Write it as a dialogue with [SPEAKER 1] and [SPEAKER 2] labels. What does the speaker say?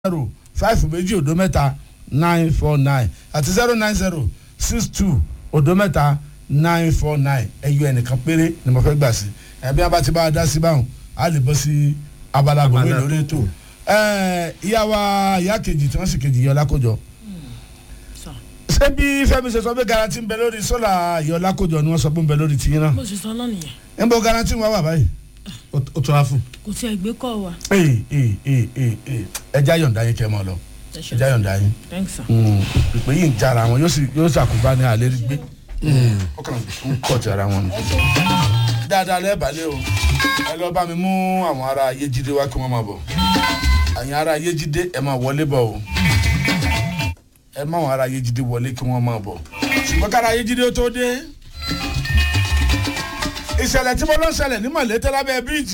[SPEAKER 1] zero five méjì òdo mẹ́ta nine four nine àti zero nine zero six two òdo mẹ́ta nine four nine ẹyọ ẹnìkan péré ni mo fẹ́ gbà sí ẹbí abá ti bá a dá sí báwọn a lè bọ́ sí abala gbogbo
[SPEAKER 2] Abala
[SPEAKER 1] lórí ètò ẹ ìyá wa ìyá kejì tí wọ́n sì kejì yọ lákòjọ
[SPEAKER 3] sọ
[SPEAKER 1] ṣé bí Fẹ́mi ṣe sọ pé garanti ń bẹ lórí sólà yọ lákòjọ ni wọ́n sọ pé ń bẹ lórí tìyín náà
[SPEAKER 3] bó ṣe sọ náà nìyẹn
[SPEAKER 1] ń bọ garanti wọn wà báyìí.
[SPEAKER 2] ó tó wá fún.
[SPEAKER 3] kò tí ẹ gbé kọ wa.
[SPEAKER 1] ee ee ee ee ee ẹja yọ̀ǹda yín kẹ́ mọ́ lọ
[SPEAKER 3] ẹ ṣe
[SPEAKER 1] ẹja yọ̀ǹda yín
[SPEAKER 3] thanks sir.
[SPEAKER 1] ìpè yìí ń jara wọn yóò sì yóò ṣàkóbá ní alẹ́ rí gbé ó kàn ń kọ̀ ti ara wọn. dáadáa lẹ́ẹ̀bàlẹ́ o ẹ lọ bá mi mú àwọn ará Yéjídé wá kí wọ́n máa bọ̀ àyìn ará Yéjídé ẹ máa wọlé bọ̀ o ẹ má àwọn ará Yéjídé wọlé kí wọ́n máa bọ̀ ṣùgbọ́n kára Yéjídé ó tó dé ìṣẹ̀lẹ̀ tí mo lọ ṣẹlẹ̀ ní Mọ̀lété lábẹ́ bíríìjì